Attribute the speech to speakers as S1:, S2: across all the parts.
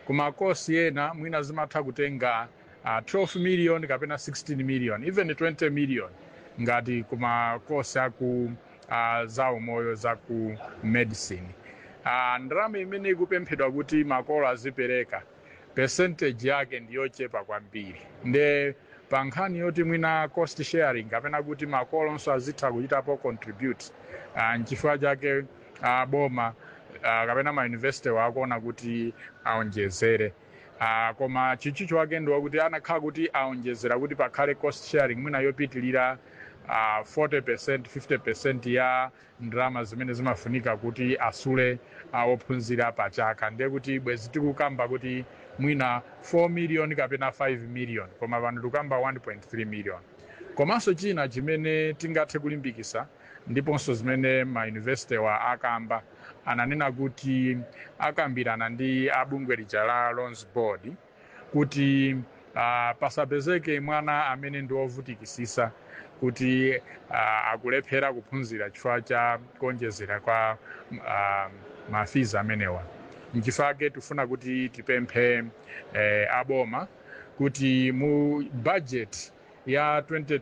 S1: kuma kosi ena mwina zimatha kutenga uh, 12 million kapena 16 million even 20 million ngati kuma kosi aku uh, za umoyo za ku medicine uh, ndalama imene ikupemphedwa kuti makolo azipereka percentage yake ndiyochepa kwambiri nde pa nkhani yoti mwina cost sharing kapena kuti makolonso azitha kuchitapo contribute uh, nchifukwa chake uh, boma uh, kapena mayunivesity wakuona kuti aonjezere uh, koma chichicho wake ndi wakuti anakhala kuti aonjezera kuti pakhale cost sharing mwina yopitilira uh, 40% 50% ya ndalama zimene zimafunika kuti asule uh, ophunzira pa chaka ndiye kuti bwezi tikukamba kuti mwina 4 million kapena 5 million koma pano tikukamba 1.3 million komanso china chimene tingathe kulimbikisa ndiponso zimene mayunivesity wa akamba ananena kuti akambirana ndi abungwe lija la loans board kuti uh, pasapezeke mwana amene ndi wovutikisisa kuti uh, akulephera kuphunzira chifukwa cha kuonjezera kwa uh, mafizi amenewa nchifake tifuna kuti tipemphe eh, aboma kuti mu budget ya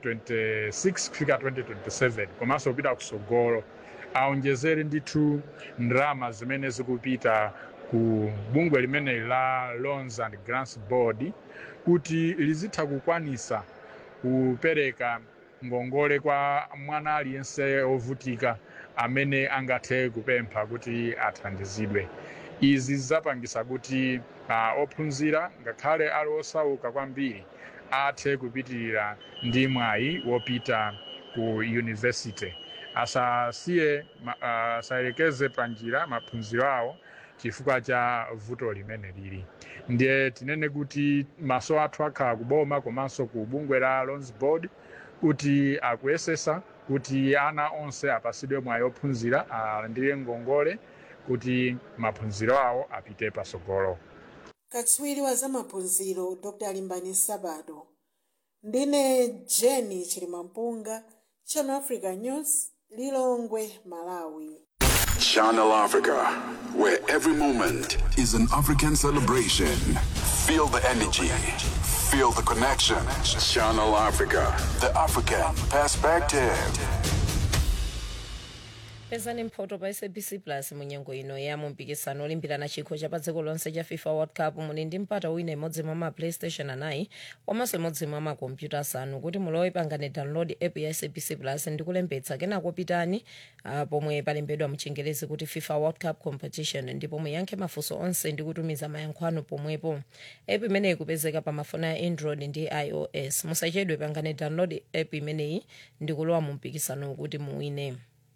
S1: 2026 kufika 2027 komanso kupita kusogolo aonjezere ndithu ndalama zimene zikupita ku bungwe limeneli la loans and grants board kuti lizitha kukwanisa kupereka ngongole kwa mwana aliyense ovutika amene angathe kupempha kuti athandizidwe izi zidzapangisa kuti uh, ophunzira ngakhale ali osauka kwambiri athe kupitirira ndi mwayi wopita ku university asasiye uh, asayelekeze panjira maphunziro awo chifukwa cha vuto limene lili ndiye tinene kuti maso athu akhala kuboma komanso ku bungwe la loans board kuti akuyesesa kuti ana onse apasidwe mwayi ophunzira alandire ngongole kuti maphunziro awo apite pasogolo
S2: katswiri wa zamaphunziro dr limbani sabado ndine jeni chilimampunga channel africa news lilongwe malawi
S3: Channel Africa, where every moment is an African celebration. Feel the energy, feel the connection. Channel Africa, the African perspective.
S4: pezani mphoto pa sabc plus munyengo ino ya mumpikisano olimbirana chikho cha pa dziko lonse cha fifa world cup muli ndi mpata wina imodzi mwa ma playstation anayi komanso imodzi mwa makompyuta asanu kuti mulowe pangane download app ya sabc plus ndi kulembetsa kenako pitani uh, pomwe palembedwa mchingerezi kuti fifa world cup competition ndipo muyankhe mafunso onse ndi kutumiza mayankho anu pomwepo app imeneyi ikupezeka pa mafoni a android ndi ios musachedwe pangane download app imeneyi ndi kulowa mu mpikisano kuti muwine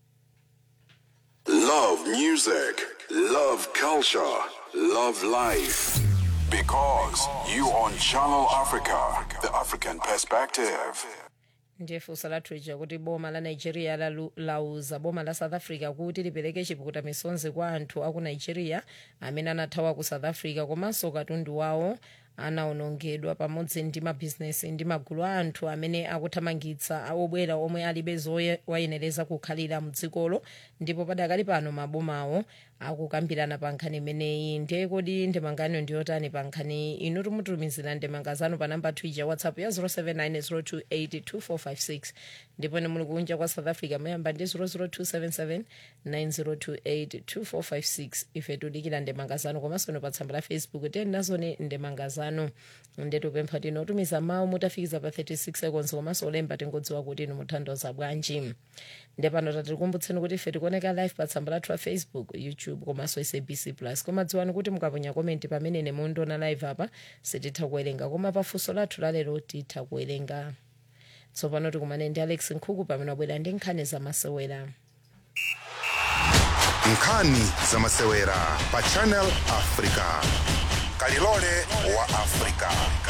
S3: Love music, love culture, love life. Because you on Channel Africa, the African perspective.
S4: ndiye funso lathu lija kuti boma la nigeria lalu- lauza boma la south africa kuti lipereke chipukuta misonzi kwa anthu aku nigeria amene anathawa ku south africa komanso katundu wawo anawonongedwa pamodzi ndi mabhizinesi ndi magulu a anthu amene akuthamangitsa obwera omwe alibe zowayenereza kukhalira mdzikolo ndipo padakali pano mabomawo akukambirana pa nkhani imeneyi ndiye kodi ndemangano ndiyotani pa nkhani inu timutumizira ndemanga zanu pa namba twitter whatsapp ya 0790282456 ndipo ni muli kunja kwa south africa muyamba ndi 0027790282456 ife tudikira ndemanga zanu komanso no pa tsamba la facebook tiyeni nazoni ndemanga zanu ndetupempha tinotumiza mawu mutafikiza pa 36 seconds komanso olemba tingodziwa kuti inu muthandoza bwanji ndepano tatikumbutsa kuti ife tikuoneka live pa tsamba lathu la facebook youtube komanso sabc plus koma dziwani kuti mukaponya komenti pamene ine mundiona live apa sititha kuwerenga koma pafunso lathu lalero titha kuwerenga tsopano tikumane ndi alex nkhuku pamene wabwera ndi nkhani zamasewera
S5: nkhani zamasewera pa channel africa kalilole wa africa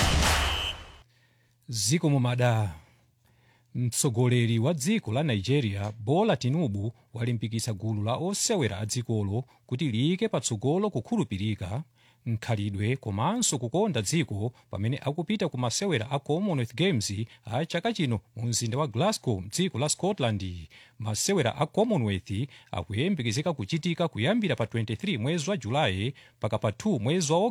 S6: ziko mumada mtsogoleri wa dziko la nigeria bola tinubu walimbikitsa gulu la osewera a dzikolo kuti liyike patsogolo kukhulupirika mkhalidwe komanso kukonda dziko pamene akupita ku masewera a commonwealth games a chaka chino mu mzinda wa glasgow mdziko la scotland masewera a commonwealth akuyembekezeka kuchitika kuyambira pa 23 mwezi wa julayi mpaka pa 2 mwezi wa